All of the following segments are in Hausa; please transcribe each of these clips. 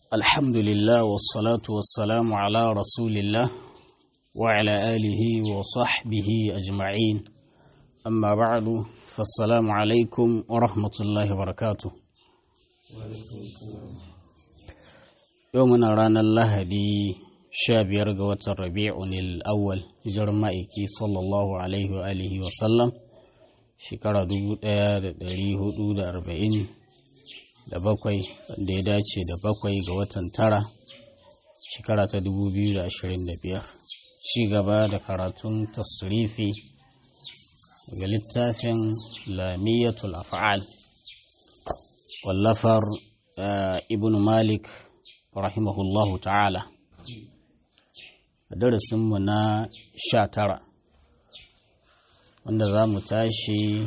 الحمد لله والصلاة والسلام على رسول الله وعلى آله وصحبه أجمعين أما بعد فالسلام عليكم ورحمة الله وبركاته يومنا رانا الله دي شاب قوة الربيع الأول جرمائكي صلى الله عليه وآله وسلم shekara dubu ɗaya da ɗari hudu da arba'in da bakwai wanda ya dace da bakwai ga watan tara shekara ta dubu biyu da ashirin da biyar ci gaba da karatun tasrifi daga littafin lamiyatul af'al wallafar ibn malik rahimahullahu ta'ala a darasinmu na sha tara wanda za mu tashi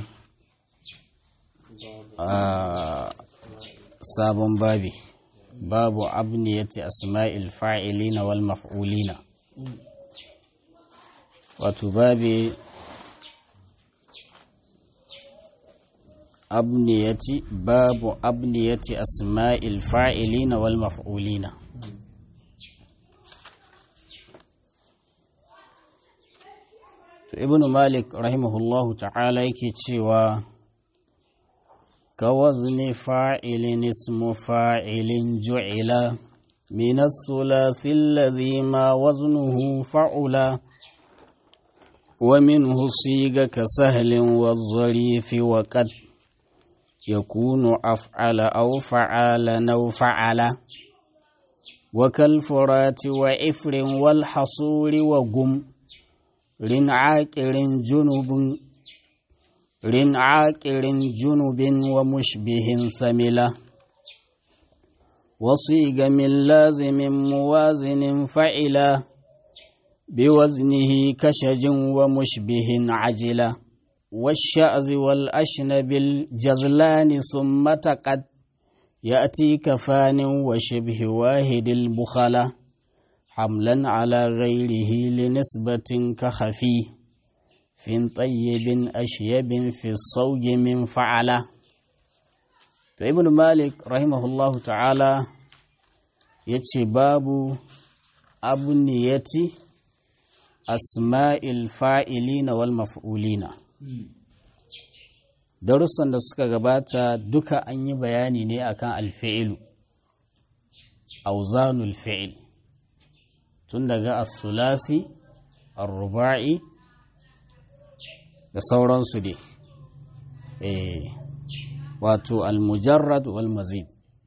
a sabon babi babu abniyati asma'il fa'ilina wal maf'ulina wato babi abniyati babu abniyati asma'il fa'ilina wal maf'ulina to ibnu malik rahimahullahu ta'ala yake cewa ka wazni fa'ilin ismu fa'ilin ju'ila min as-sulasi alladhi ma waznuhu fa'ula wa minhu siga ka sahlin wadh-dharifi wa qad yakunu af'ala aw fa'ala aw fa'ala wa kal furati wa ifrin wal hasuri wa gum rin aƙirin junubin rin aƙirin junubin wa mushbihin samila wasu gamin lazimin muwazinin fa'ila biwaznihi kashajin wa mushbihin ajila والشأذ والأشنب الجزلان ثم تقد يأتي كفان وشبه واحد البخلة حملا على غيره لنسبة كخفي في طيب أشيب في الصوج من فعلة فابن مالك رحمه الله تعالى يتي باب أبنية أسماء الفاعلين والمفعولين darussan da suka gabata duka an yi bayani ne akan alfi'ilu auzanul fi'il tun daga as-sulasi ar-ruba'i da sauransu dai eh wato al-mujarrad wal mazid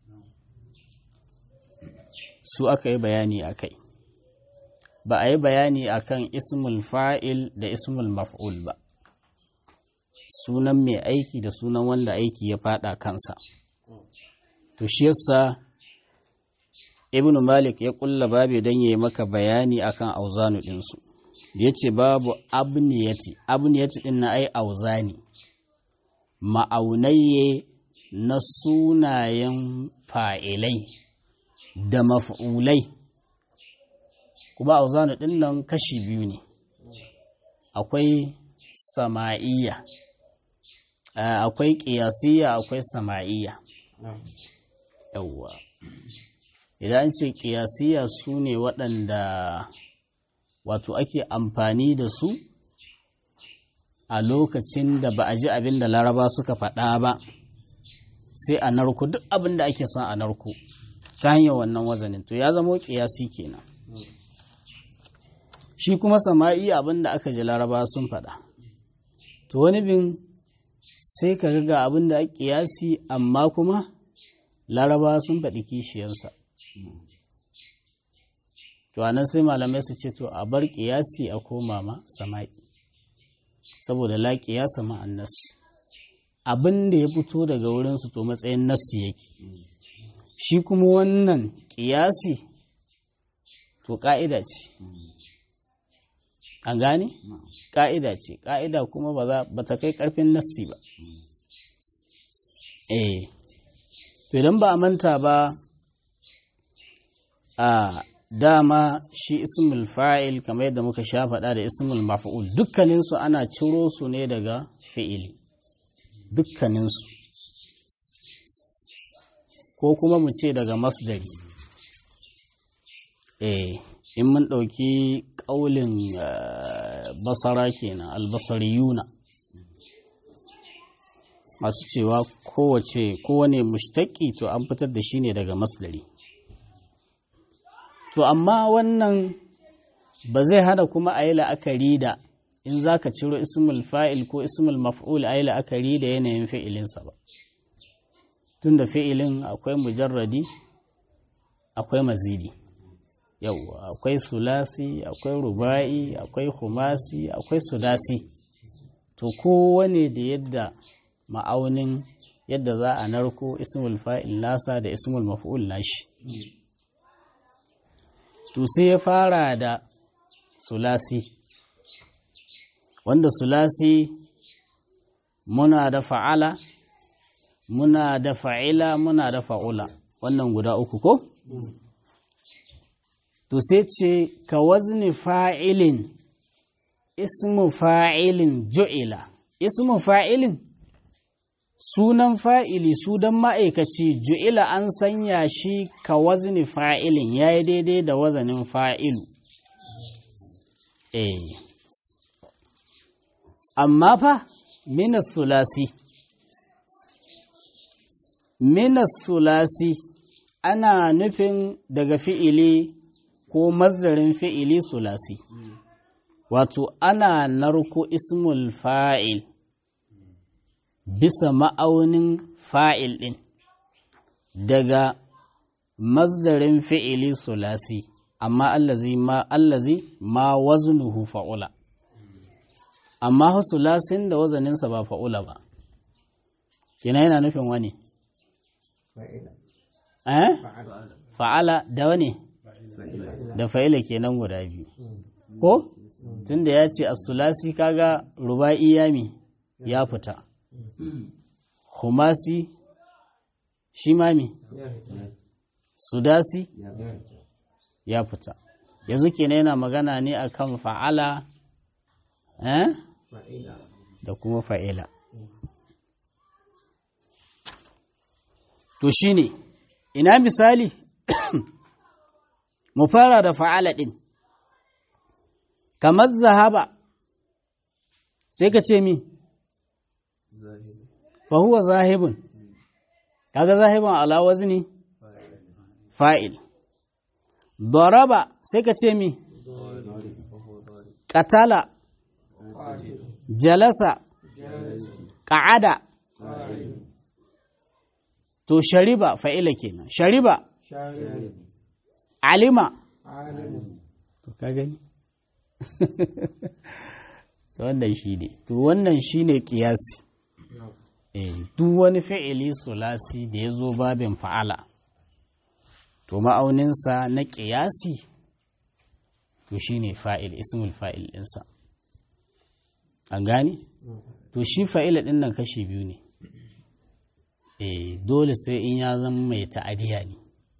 su aka yi bayani akai ba a yi bayani akan ismul fa'il da ismul maf'ul ba sunan mai aiki da sunan wanda aiki ya fada kansa to shi yasa ibnu malik ya kulla babu don yi maka bayani akan auzanu ɗinsu ya ce babu abniyati abniyati ɗin na ai auzani ma'aunaye na sunayen fa'ilai da maf'ulai kuma auzanu ɗin nan kashi biyu ne akwai sama'iyya akwai ƙiyasiyya akwai sama'iyya yawwa idan ce ƙiyasiya su ne waɗanda wato ake amfani da su a lokacin da ba a ji abin da laraba suka faɗa ba sai a narko duk abin da ake son a narko ta hanyar wannan wazanin to ya zama ƙiyasi kenan shi kuma sama'i abin da aka ji laraba sun faɗa to wani bin sai ka ga abin da ake ƙiyasi amma kuma laraba sun faɗi kishiyarsa to anan sai malamai su ce to a bar kiyasi a koma ma sama'i saboda la kiyasa ma annas abin da ya fito daga wurin su to matsayin nassi yake shi kuma wannan kiyasi to ka'ida ce an gane ka'ida ce ka'ida kuma ba ta kai karfin nassi ba eh to idan ba a manta ba a dama shi ismul fa'il kamar yadda muka sha faɗa da ismul maf'ul dukkaninsu ana ciro su ne daga fi'ili dukkaninsu ko kuma mu ce daga masdari eh in mun ɗauki ƙaulin basara kenan albasariyuna masu cewa kowace kowane mushtaki to an fitar da shi ne daga masdari to amma wannan ba zai hana kuma a yi la'akari da in za ka ciro ismul fa'il ko ismul maf'ul a yi la'akari da yanayin fi'ilinsa ba tun da fi'ilin akwai mujarradi akwai mazidi yau akwai sulasi akwai ruba'i akwai humasi akwai sudasi to kowane da yadda ma'aunin yadda za a narko ismul fa'il nasa da ismul maf'ul nashi to sai ya fara da sulasi wanda sulasi muna da fa'ala muna da fa'ila muna da fa'ula wannan guda uku ko? to sai ce ka wazni fa'ilin ismu fa'ilin ju'ila ismu fa'ilin sunan fa'ili sudan ma'aikaci ju'ila an sanya shi ka wazni fa'ilin ya yi daidai da wazanin fa'ilu eh amma fa minas sulasi minas sulasi ana nufin daga fi'ili ko mazdarin fi'ili sulasi wato ana narko ismul fa'il bisa ma'aunin fa'il ɗin daga mazdarin fi'ili sulasi amma allazi ma allazi ma waznuhu fa'ula amma sulasin da wazaninsa ba fa'ula ba kina yana nufin wani eh fa'ala da wani da fa'ila kenan guda biyu ko tunda ya ce as-sulasi kaga ruba'i yami ya fita humasi shi mami sudasi ya fita yanzu kenan yana magana ne akan fa'ala eh da kuma fa'ila to shine ina misali mu fara da fa'ala ɗin, kamar zahaba, sai ka ce mi, fahuwa zahibun, kaga zahibun alawazi ne? Fa'il. Doraba sai ka ce mi, ƙatala, jalasa, ƙa'ada, to shariba fa'ila kenan, shariba. alima to ka gani to wannan shi ne to wannan shi ne kiyasi duk wani fi'ili sulasi da ya zo babin fa'ala to ma'auninsa na kiyasi to shi ne fa'il ismul fa'il ɗinsa an gani to shi fa'ila ɗin nan kashi biyu ne dole sai in ya zama mai ta'adiya ne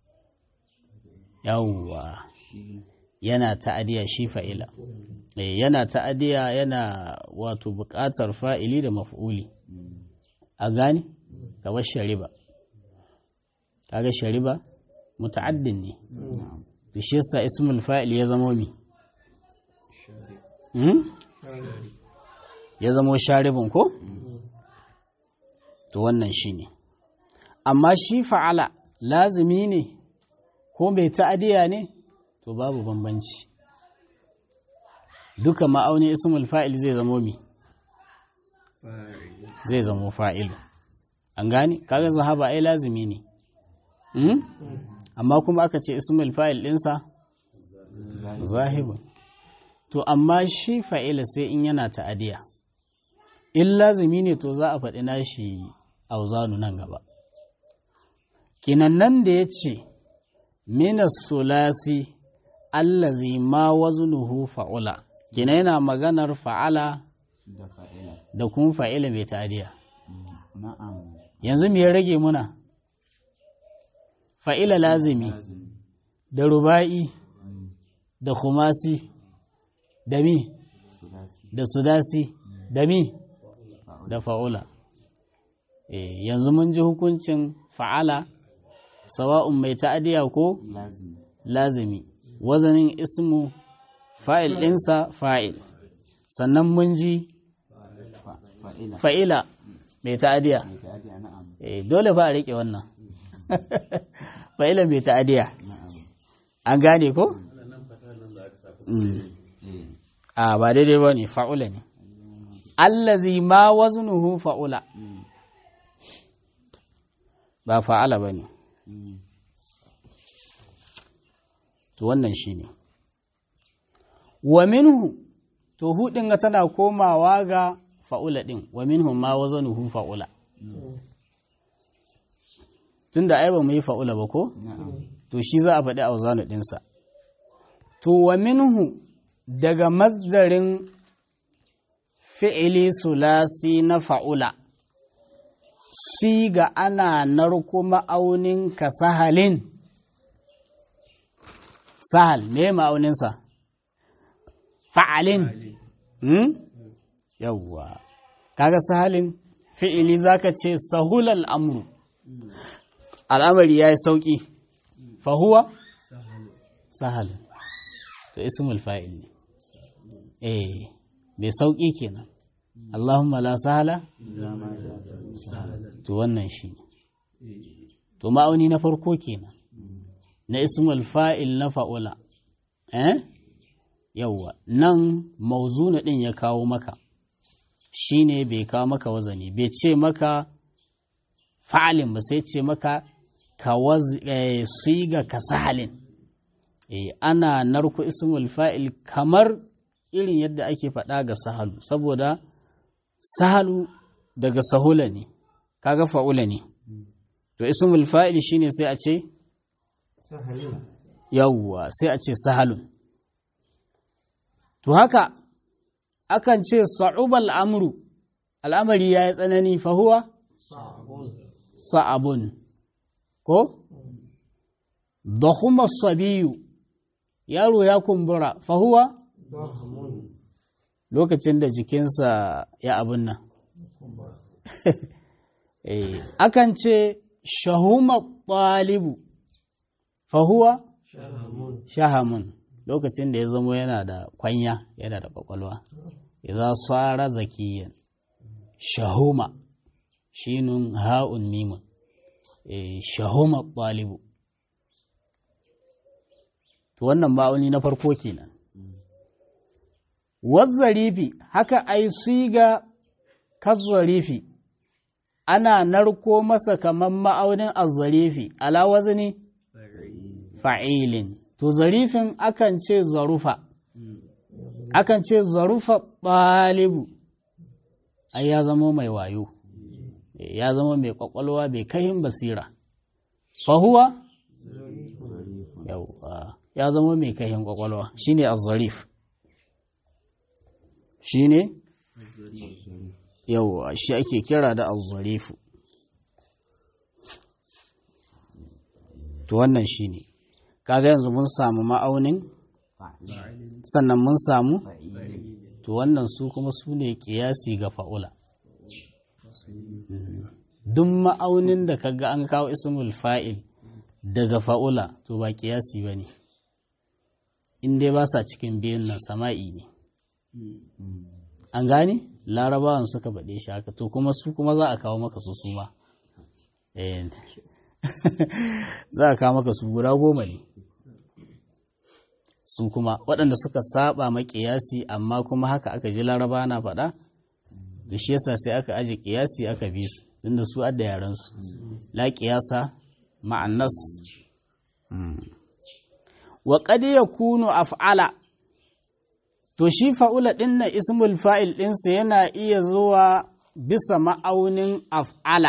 yawwa yana ta'adiya shi fa'ila yana ta'adiya yana wato buƙatar fa'ili da maf'uli a gani kamar shariba kaga shariba muta'addin ne da shi yasa ismul fa'il ya zama mi ya zama sharibin ko to wannan shine amma shi fa'ala lazimi ne ko mai ta'adiya ne to babu bambanci duka ma'aunin ismul fa'il zai zamo mi zai zamo fa'ilu an gani kaga zahaba ai lazimi ne amma kuma aka ce ismul fa'il ɗinsa zahibun to amma shi fa'ila sai in yana ta'adiya in lazimi ne to za a faɗi nashi auzanu nan gaba kinan nan da ya ce minas sulasi allazi ma waznuhu fa'ula kina yana maganar fa'ala da kuma fa'ila mai tadiya yanzu me ya rage muna fa'ila lazimi da ruba'i da kumasi da mi da sudasi da mi da fa'ula yanzu mun ji hukuncin fa'ala sawa'un mai ta'adiya ko lazimi wazanin ismu fa'il ɗinsa fa'il sannan mun ji fa'ila mai ta'adiya dole fa a riƙe wannan fa'ila mai ta'adiya an gane ko? a ba daidai ba ne fa'ula ne allazi ma waznuhu fa'ula ba fa'ala ba ne to wannan shi ne wa minhu to hudin ga tana komawa ga fa'ula ɗin wa minhu ma wazanuhu fa'ula tunda ai ba mu yi fa'ula ba ko to shi za a faɗi a wazanu ɗinsa to wa minhu daga mazdarin fi'ili sulasi na fa'ula shi ga ana narko ma'aunin ka sahalin sahal me ma'auninsa fa'alin hmm? yawwa kaga sahalin fi'ili zaka ce sahulal amru al'amari ya yi sauƙi fahuwa sahal to ismul fa'il ne eh bai sauƙi kenan Allahumma la sahala to wannan shi to ma'auni na farko kenan na ismul fa'il na fa'ula eh yawwa nan mauzuna din ya kawo maka shine bai kawo maka wazani bai ce maka fa'alin ba sai ce maka ka siga ka sahalin ana narku ismul fa'il kamar irin yadda ake faɗa ga sahalu saboda sahalu daga sahula ne kaga fa'ula ne to ismul fa'il shine sai a ce yawwa sai a ce sahalun to haka akan ce sa'ubal amru al'amari ya yi tsanani fahuwa sa'abun ko da sabiyu yaro ya kumbura fahuwa lokacin da jikinsa ya abin nan akan ce shahuma ɗalibu fahuwa shahamun lokacin da ya zamo yana da kwanya yana da kwakwalwa idan tsara zakiyan shahuma shinun ha'un mimun shahuma ɗalibu to wannan ma'auni na farko kenan wazzarifi haka ai siga kazzarifi ana narko masa kaman ma'aunin azzarifi ala wazni fa'ilin to zarifin akan ce zarufa akan ce zarufa ɗalibu ai ya zama mai wayo ya zama mai kwakwalwa mai kahin basira fahuwa ya zama mai kahin kwakwalwa shine azzarif shine yau shi ake kira da azzarifu to wannan shine kaga yanzu mun samu ma'aunin sannan mun samu to wannan su kuma su ne kiyasi ga fa'ula duk ma'aunin da kaga an kawo ismul fa'il daga fa'ula to ba kiyasi ba ne in dai ba sa cikin biyun nan sama'i ne an gane larabawan suka baɗe shi haka to kuma su kuma za a kawo maka su suma za a kawo maka su guda goma ne su kuma waɗanda suka saba ma ƙiyasi amma kuma haka aka ji laraba na faɗa da shi yasa sai aka aji ƙiyasi aka bi su tunda su adda yaran su la ƙiyasa ma'annas wa qad yakunu af'ala to shi fa'ula ɗin na ismul fa'il ɗinsa yana iya zuwa bisa ma'aunin af'ala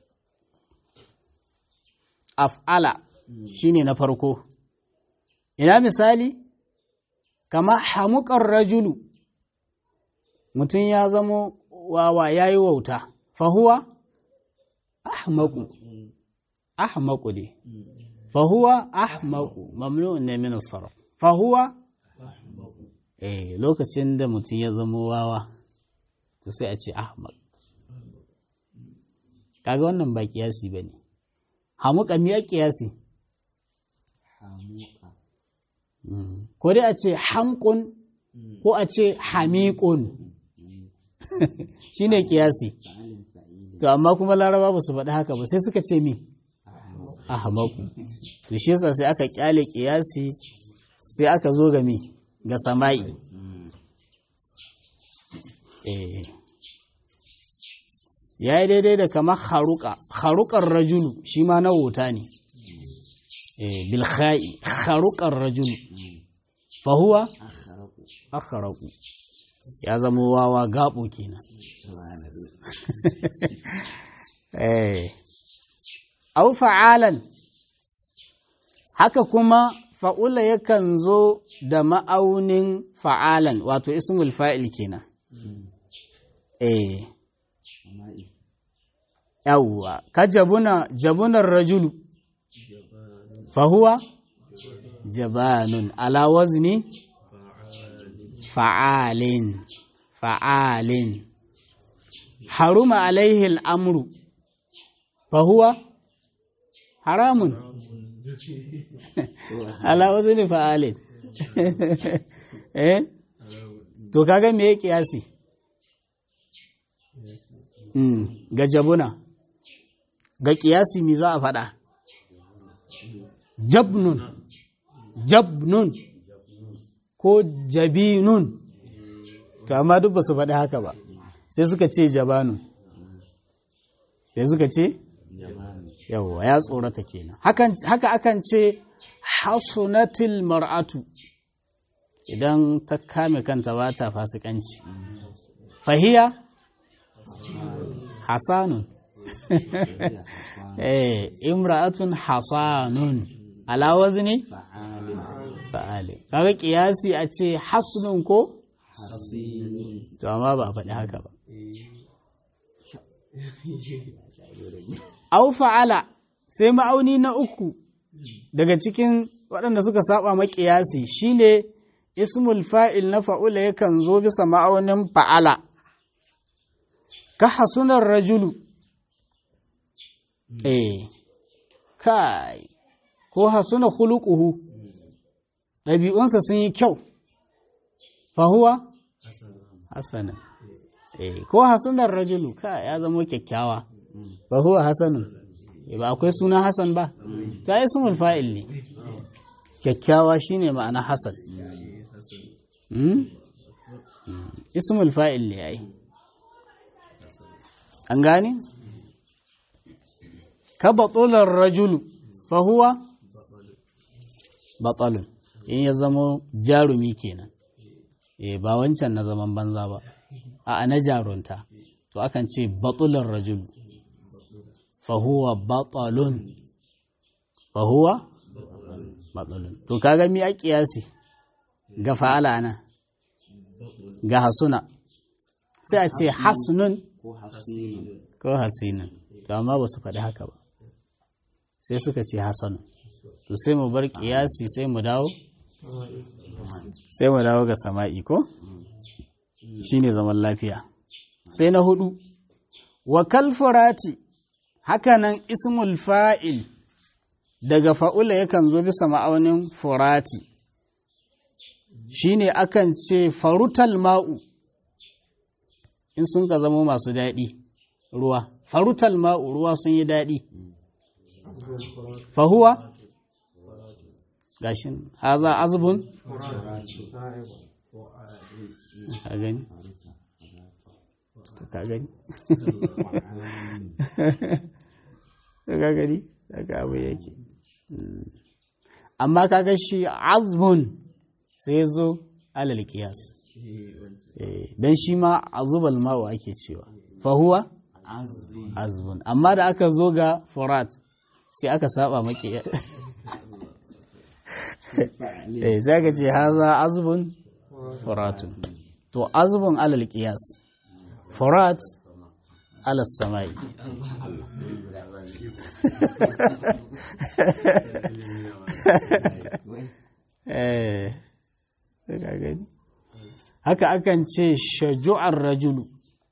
af'ala shine na farko ina misali kama hamukar rajulu mutum ya zamo wawa ya yi wauta fahuwa ahmaku ahmaku ne fahuwa ahmaku mamnu'un ne min sarf fahuwa eh lokacin da mutum ya zamo wawa to sai a ce ahmak kaga wannan ba kiyasi bane hamuka miya kiyasi ko dai a ce hamkun ko a ce hamikun shi ne kiyasi to amma kuma laraba ba su faɗi haka ba sai suka ce mi ahmaku to shi yasa sai aka kyale kiyasi sai aka zo ga mi ga sama'i ya yi daidai da kamar haruka harukar rajulu shi ma na wuta ne bilha'i harukar rajulu fahuwa akharaku ya zama wawa gabo kenan au fa'alan haka kuma fa'ula yakan zo da ma'aunin fa'alan wato ismul fa'il kenan eh yawwa ka jabuna jabunar rajulu fahuwa jabanun ala wazni fa'alin fa'alin haruma alaihi al'amru fahuwa haramun ala wazni fa'alin eh to kaga me ya kiyasi ga jabuna ga kiyasi mi za a faɗa jabnun jabnun ko jabinun to amma duk ba su faɗi haka ba sai suka ce jabanun sai suka ce yawwa ya tsorata kenan haka akan ce hasunatil mar'atu idan ta kame kanta ba ta fasikanci fahiya hasanun eh imra'atun hasanun ala wazni fa'ali kaga kiyasi a ce hasnun ko to amma ba faɗi haka ba au fa'ala sai ma'auni na uku daga cikin waɗanda suka saba ma kiyasi shine ismul fa'il na fa'ula yakan zo bisa ma'aunin fa'ala ka hasunar rajulu eh kai ko hasuna khuluquhu ɗabi'unsa sun yi kyau fahuwa hasanan eh ko hasunar rajulu ka ya zama kyakkyawa fahuwa hasanun ba akwai suna hasan ba ta yi sumul fa'il ne kyakkyawa shine ma'ana hasan ismul fa'il ne ai an gane ka batular rajulu fahuwa batsalun in ya zama jarumi kenan eh ba wancan na zaman banza ba a na jarunta to akan ce batular rajulu fahuwa batsalun fahuwa batsalun to kaga mi a kiyasi ga fa'ala na ga hasuna sai a ce hasnun ko hasinun to amma ba su faɗi haka ba sai suka ce hasanu to sai mu bar kiyasi sai mu dawo sai mu dawo ga sama'i ko shine zaman lafiya sai na hudu wa kalfurati hakanan ismul fa'il daga fa'ula yakan zo bisa ma'aunin furati shine akan ce farutal ma'u in sun ka zama masu daɗi ruwa farutal ma'u ruwa sun yi daɗi fahuwa gashin haza azbun ka gani ka gani ka gani daga abu yake amma kaga shi azbun sai zo alal kiyas dan shi ma azubal ma'u ake cewa fahuwa azbun amma da aka zo ga furat sai aka saba maki eh sai ka ce haza azbun furatun to azbun alal qiyas furat ala samai eh ka gani haka akan ce shaju'ar rajulu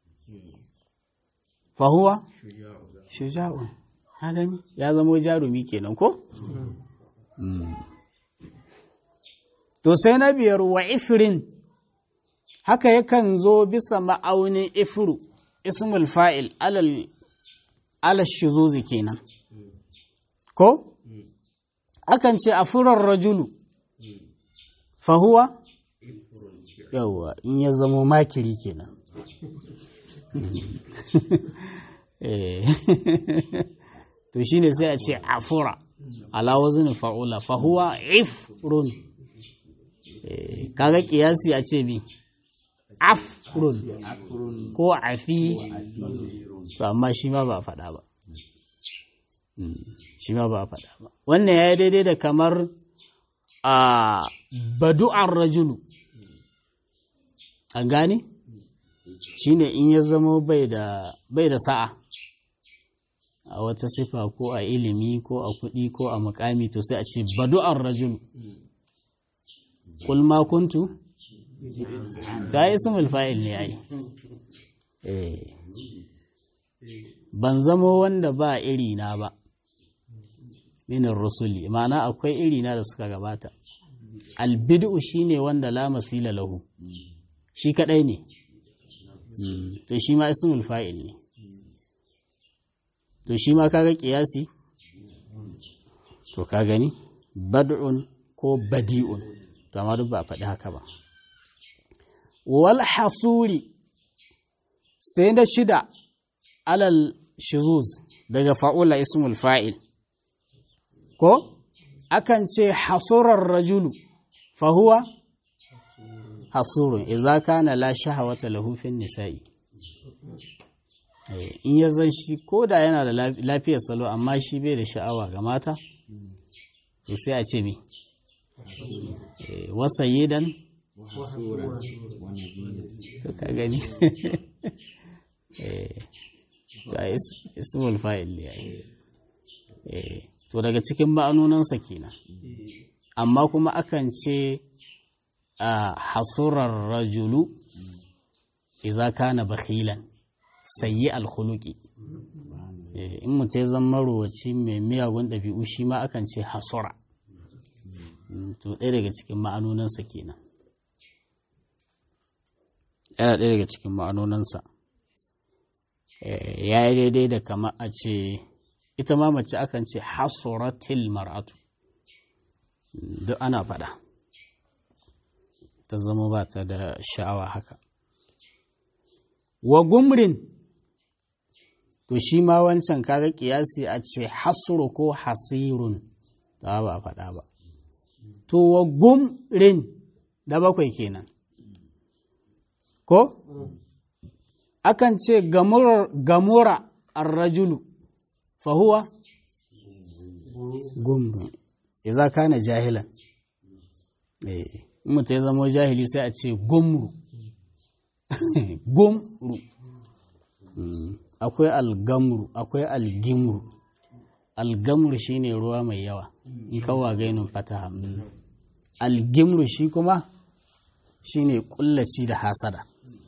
fahuwa shuja'un gani ya zama jarumi kenan ko to sai na biyar wa ifrin haka yakan zo bisa ma'aunin ifru ismul fa'il alal alal shuzuzi kenan ko akan ce a furar rajulu fahuwa yawwa in ya zamo makiri kenan to shine sai a ce afura ala wazin fa'ula fahuwa ifrun kaga kiyasi a ce bi afrun ko afi to amma shi ma ba a faɗa ba shi ma ba a faɗa ba wannan ya yi daidai da kamar a badu'ar rajulu an gane shi ne in ya zama bai da sa'a a wata sifa ko a ilimi ko a kuɗi ko a mukami to sai a ce badu'ar rajulu kul ma kuntu ta yi ismul fa'il ne ai ban zamo wanda ba iri na ba minin rusuli ma'ana akwai iri na da suka gabata albid'u shine wanda la masila lahu shi kadai ne to shi ma ismul fa'il ne to shi ma kaga kiyasi to ka gani bad'un ko badi'un to amma duk ba a faɗi haka ba wal hasuri sai na shida alal shuzuz daga fa'ula ismul fa'il ko akan ce hasurar rajulu fahuwa hasurun idza kana la shahawata lahu fin nisa'i in ya zan shi ko da yana da lafiyar salo amma shi bai da sha'awa ga mata to sai a ce mi wasa yidan ka gani ismul fa'il ne to daga cikin ma'anonansa kenan amma kuma akan ce a hasurar rajulu idza kana bakhilan sayyi alkhuluqi in mutum ya zama marowaci mai miyagun ɗabi'u shi ma akan ce hasura to ɗaya daga cikin ma'anonansa kenan yana ɗaya daga cikin ma'anonansa ya yi daidai da kama a ce ita ma mace akan ce hasuratil mar'atu duk ana faɗa ta zama ba ta da sha'awa haka wa gumrin to shi ma wancan kaga kiyasi a ce hasuru ko hasirun ta ba faɗa ba to wa gumrin da bakwai kenan ko akan ce gamura arrajulu fahuwa gumru idza kana jahilan eh mutum ya zama jahili sai a ce gumru gumru akwai algamru akwai algimru algamru shine ruwa mai yawa in kawa gainin fataha algimru shi kuma shine kullaci da hasada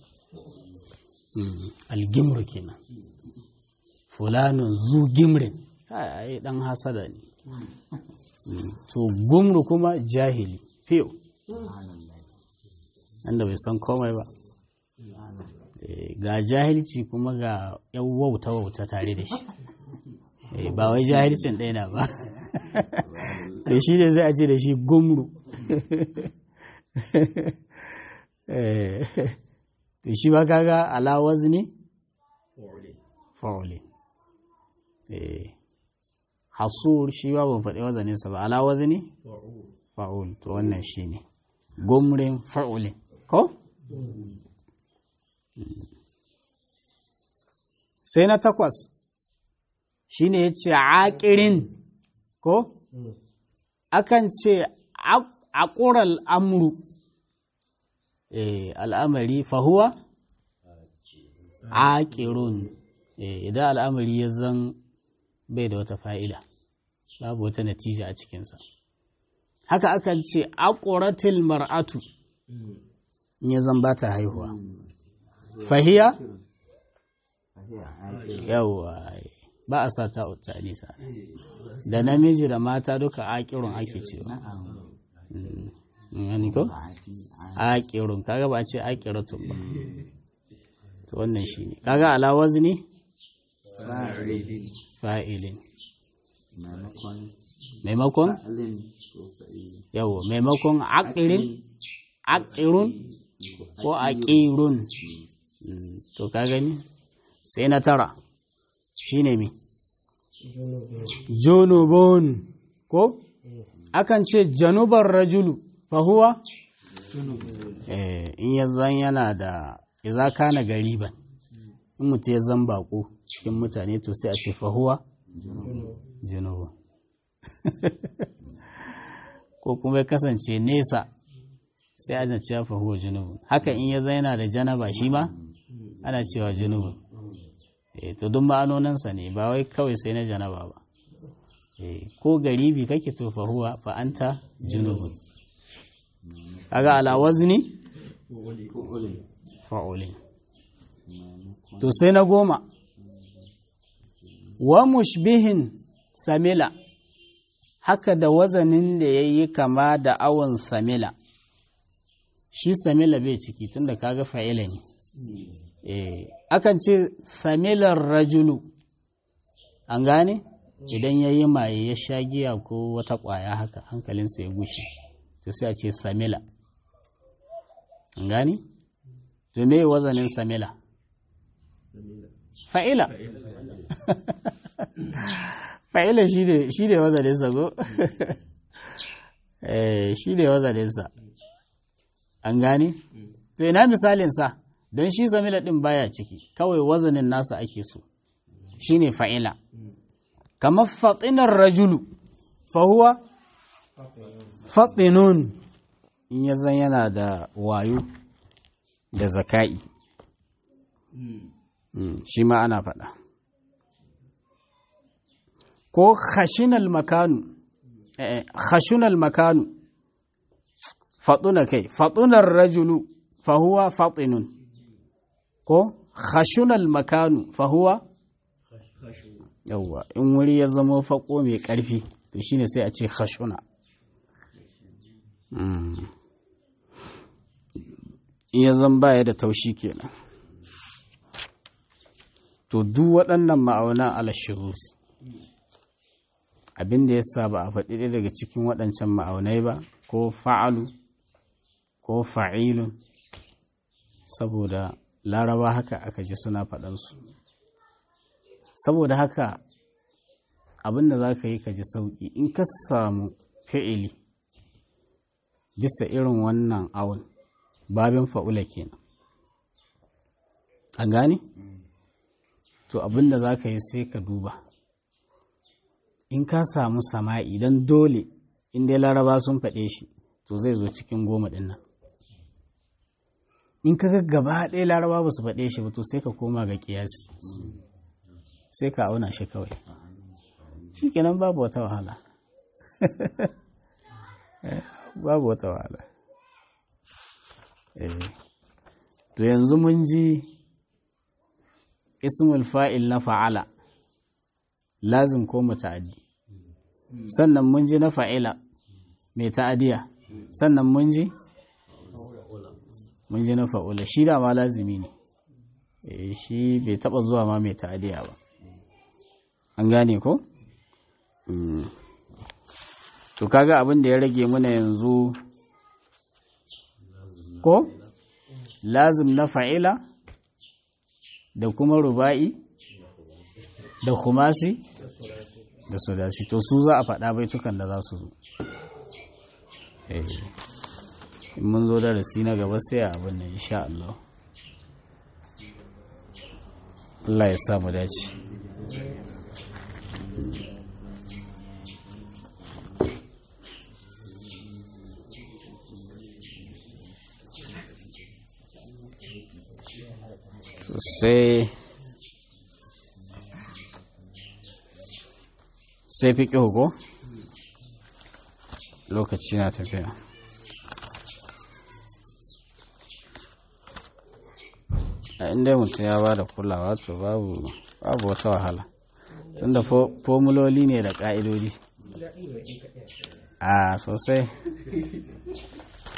algimru kenan fulanun zu gimrin ai dan hasada ne to gumru kuma jahili fiyo wanda bai san komai ba ga jahilci kuma ga yan wauta wauta tare da shi ba wai jahilcin ɗaya na ba da shi ne zai ce da shi gumru to shi ba kaga ala wazni fa'uli hasur shi ba ban faɗi wazaninsa ba ala wazni fa'ul to wannan shi ne gumrin fa'ulin ko sai na takwas shi ne ya ce aƙirin ko akan ce aƙural amru al'amari fahuwa aƙirun idan al'amari ya zan bai da wata fa'ida babu wata natija a cikinsa haka akan ce aƙuratil mar'atu in ya zan ba ta haihuwa fahiya yawa ba a sa ta nisa da namiji da mata duka aƙirun ake cewa gani ko aqirun kaga ba a ce aqiratun ba to wannan shine kaga ala wazni fa'ilin fa'ilin maimakon maimakon fa'ilin ko fa'ilin yawo maimakon aqirin aqirun ko aqirun Mm, to ka gani sai na tara shine mi junubun ko akan ce janubar rajulu fahuwa eh in ya zan yana da idza kana gariban in mutum ya zan bako cikin mutane to sai a ce fahuwa junubun ko kuma ya kasance nesa sai ana cewa fahuwa junubun haka in ya zan yana da janaba shi ma ana cewa junubun eh to duk ma'anoninsa ne ba wai kawai sai na janaba ba eh ko garibi kake to fa huwa fa anta junubun kaga ala wazni fi'ilin fa'ulin maimakon to sai na goma wa mushbihin samila haka da wazanin da yayi kama da awon samila shi samila bai ciki tunda kaga fa'ila ne eh akan ce samilar rajulu an gane idan ya yi maye ya sha giya ko wata ƙwaya haka hankalinsa ya gushe to sai a ce samila an gane to me wazanin samila fa'ila fa'ila shi ne wazaninsa ko eh shi ne wazaninsa an gane to ina misalinsa don shi samila ɗin baya ciki kawai wazanin nasa ake so shi ne fa'ila kamar faɗinar rajulu fahuwa faɗinun in ya zan yana da wayo da zaka'i Mm, shi ma ana faɗa ko khashinal makanu eh, khashunal makanu faɗuna kai faɗunar rajulu fahuwa faɗinun ko khashunal makanu fahuwa yawwa in wuri ya zama faƙo mai ƙarfi to shine sai a ce khashuna Mm. in ya zan baya da taushi kenan to duk waɗannan ma'aunan alashirus abin da ya sa ba a faɗi ɗaya daga cikin waɗancan ma'aunai ba ko fa'alu ko fa'ilun saboda laraba haka aka ji suna faɗansu saboda haka abin da za ka yi ka ji sauƙi in ka samu fi'ili bisa irin wannan awon babin fa'ula kenan a gane? to abin da za ka yi sai ka duba in ka samu sama'i don dole in dai laraba sun faɗe shi to zai zo cikin goma ɗin nan in ka ga gaba ɗaya laraba ba su faɗe shi ba to sai ka koma ga ƙiyasi sai ka auna shi kawai shi kenan babu wata wahala babu wata wahala to yanzu mun ji ismul fa'il na fa'ala lazim ko muta'addi sannan mun ji na fa'ila mai ta'adiya sannan mun ji mun ji na fa'ula shi da ma lazimi ne shi bai taba zuwa ma mai ta'adiya ba an gane ko? to kaga abin da ya rage muna yanzu ko? lazim na fa'ila da kuma ruba'i da kumasi da sudasi to su za a faɗa baitukan da za su zo in mun zo darasi na gaba sai a abin da insha Allah Allah ya samu dace sai sai fi ko lokaci na tafiya a inda mutum ya ba da kulawa to babu babu wata wahala tunda formuloli ne da ƙa'idodi a sosai